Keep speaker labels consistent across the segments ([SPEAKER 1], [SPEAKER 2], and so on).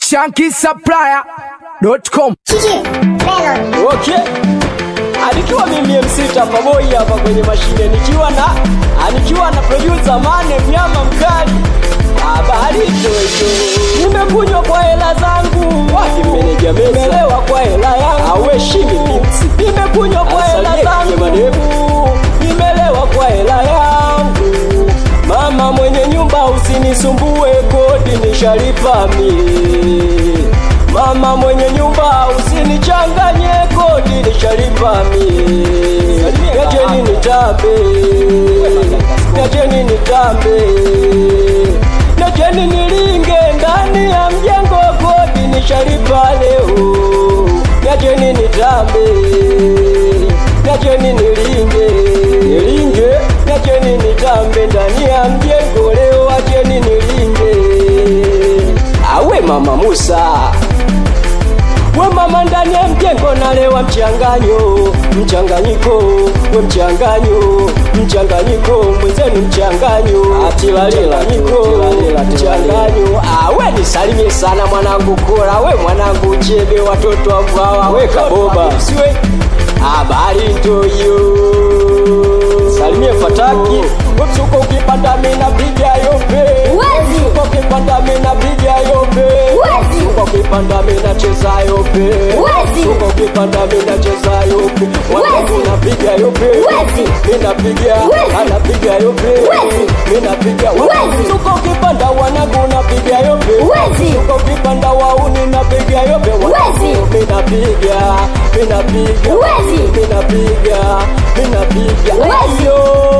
[SPEAKER 1] shankisupplier.com.
[SPEAKER 2] Okay. Alikiwa mimi MC Tapaboi hapa kwenye mashine nikiwa na nikiwa na producer Mane mnyama mkali. Habari jojo. Nimekunywa kwa hela zangu. Wapi meneja mesa? Nimelewa kwa hela yangu. Aweshimi mix. Nimekunywa kwa hela zangu. Nimelewa kwa hela yangu. Mama mwenye nyumba usinisumbue kodi nishalipa mie. Mama mwenye nyumba usinichanganye kodi nishalipa mie. Niacheni nitambe, niacheni nitambe, niacheni nilinge ndani ya mjengo kodi nishalipa leo. Niacheni nitambe, niacheni nilinge, nilinge, niacheni nitambe ndani ya mjengo leo, acheni nilinge. Awe mama Musa we mama ndani ya mjengo nalewa mchanganyo mchanganyiko we mchanganyo mchanganyiko mwenzenu mchanganyo atilalilanyiko mchanganyo awe nisalimie sana mwanangu kora we mwanangu chebe watoto wangu hawa we kaboba siwe habari ntoyo salimie fataki wemsuko ukipanda mina piga yope
[SPEAKER 3] Wezi.
[SPEAKER 2] Msuko ukipanda mina piga yope
[SPEAKER 3] Wezi.
[SPEAKER 2] Msuko ukipanda mina cheza yope
[SPEAKER 3] Wezi.
[SPEAKER 2] Msuko ukipanda mina cheza yope Wanangu
[SPEAKER 3] Wezi.
[SPEAKER 2] napiga yope
[SPEAKER 3] Wezi.
[SPEAKER 2] Mina piga
[SPEAKER 3] Wezi.
[SPEAKER 2] anapiga yope
[SPEAKER 3] Wezi.
[SPEAKER 2] Mina piga
[SPEAKER 3] Wezi.
[SPEAKER 2] Msuko ukipanda wanangu napiga yope
[SPEAKER 3] Wezi.
[SPEAKER 2] Msuko ukipanda wauni napiga yope
[SPEAKER 3] Wezi.
[SPEAKER 2] Mina piga Mina piga
[SPEAKER 3] Wezi.
[SPEAKER 2] Mina piga Mina piga
[SPEAKER 3] Wezi.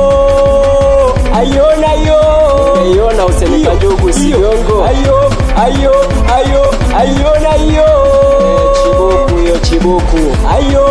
[SPEAKER 2] Ayo Ayo na yo Umeiona usemeka njugu siongo Ayo Ayo Ayo Ayo na yo Chibuku yo chibuku Ayo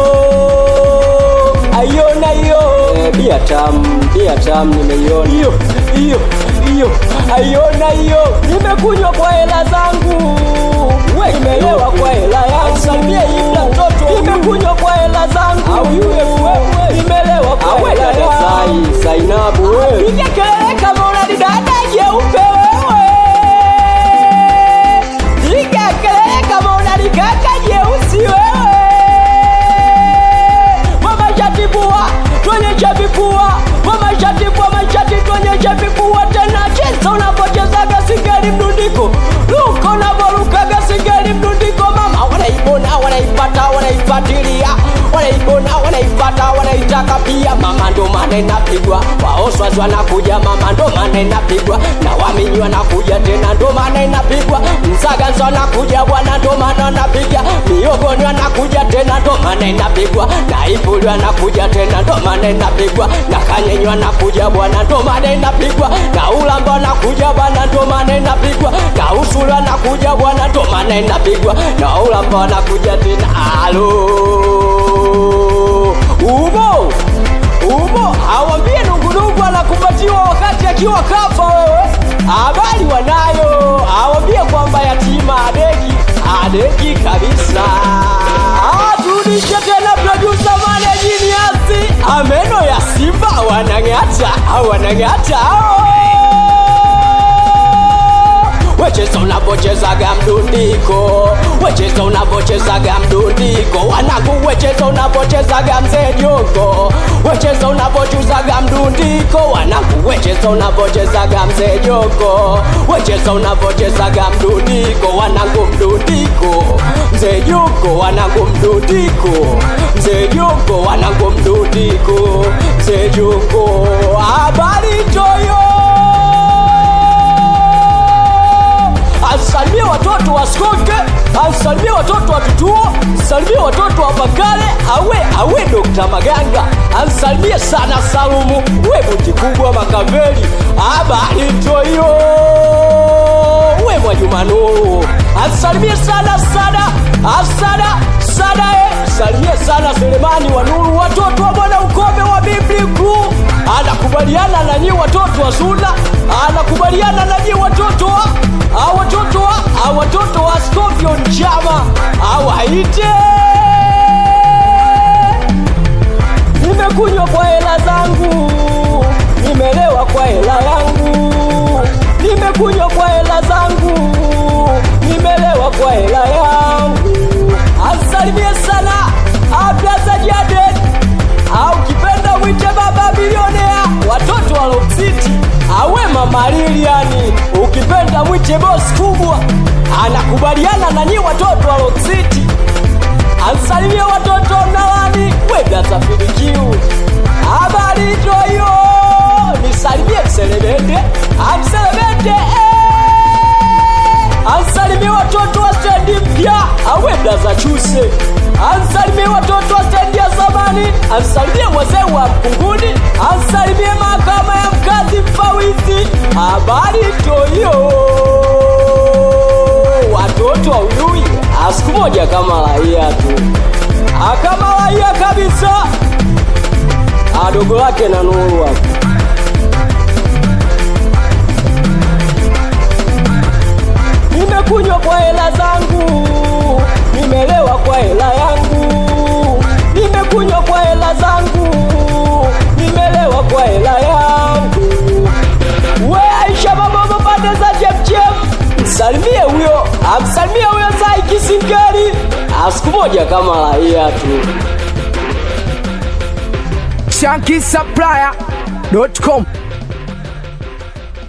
[SPEAKER 2] Ayo na yo eh, Bia tam Bia tam nimeiona Iyo Iyo Iyo Ayo na yo Nimekunywa kwa hela zangu We nimelewa kwa hela yangu Samia ibla mtoto Nimekunywa kwa hela zangu Au yule wewe Nimelewa kwa hela yangu Sai Zainabu wewe Piga kelele kama unadidada jeupe wewe Piga kelele kama unalikaka jeusi wewe Mama shatibua tuonyeshe vipua Mama shatibua mashati tuonyeshe vipua tena cheza unapochezaga sigari mdundiko Luka unavorukaga sigari mdundiko Mama wanaibona wanaipata wanaifatilia Wanaibona wanaipata wanaitaka pia Mama ndo maana inapigwa Waoswazi wanakuja mama ndo maana inapigwa Na waminyi wanakuja tena ndo maana inapigwa Msaganza wanakuja bwana ndo maana napiga Miogoni wanakuja tena ndo maana inapigwa Na Ipuli wanakuja tena ndo maana inapigwa Na Kanyenyi wanakuja bwana ndo maana inapigwa Na Ulamba wanakuja bwana ndo maana inapigwa Na Usulu wanakuja bwana ndo maana inapigwa Na Ulamba wanakuja tena alo Umo Umo awambie nungunungu anakumbatiwa wakati akiwa kafa wewe habari wanayo awambie kwamba yatima adeki adeki kabisa aturudishe tena produsa manejiniasi ameno ya simba wanang'ata wanang'ata wecheza unapochezaga mdundiko wecheza unapochezaga mdundiko wanangu wecheza unapochezaga mzee jongo wecheza unapochuzaga mdundiko wanangu wecheza unapochezaga mzee jongo wecheza unapochezaga mdundiko wanangu mdundiko mzee jongo wanangu mdundiko mzee jongo wanangu mdundiko mzee jongo habari toyo asalimie watoto wa Skoke, asalimie watoto wa Kituo, asalimie watoto wa Bakale, awe awe Dokta Maganga, asalimie sana Salumu, we buti kubwa Makaveli, habari toyo, we Mwajuma Nuru, asalimie sana sana asada sada e, salimie sana Selemani wa Nuru, watoto wa Bwana Ukome wa Bibli Kuu, anakubaliana na nyi watoto wa Suna, anakubaliana na nyi watoto wa a watoto wa a watoto wa Scorpion chama awaite nimekunywa kwa hela zangu nimelewa kwa hela yangu nimekunywa kwa hela zangu nimelewa kwa bosi kubwa anakubaliana na nyi watoto wa Rock City ansalimie watoto mnawani wega safirikiu habari toyo nisalimie mselebende amselebende ansalimie watoto wa stendi mpya awenda za chuse ansalimie watoto wa stendi ya zamani ansalimie wazee wa mkunguni ansalimie mahakama ya mkazi mfawizi habari toyo watoto wa uyui siku moja kama raia tu akama raia kabisa adogo lake na nuru hapo nimekunywa kwa hela zangu nimelewa kwa hela yangu nimekunywa kwa hela zangu nimelewa kwa hela yangu we aisha mabobo pande za chemchem msalimie huyo amsalimie huyo zai kisingeri siku moja kama raia tu
[SPEAKER 1] shankisupplier.com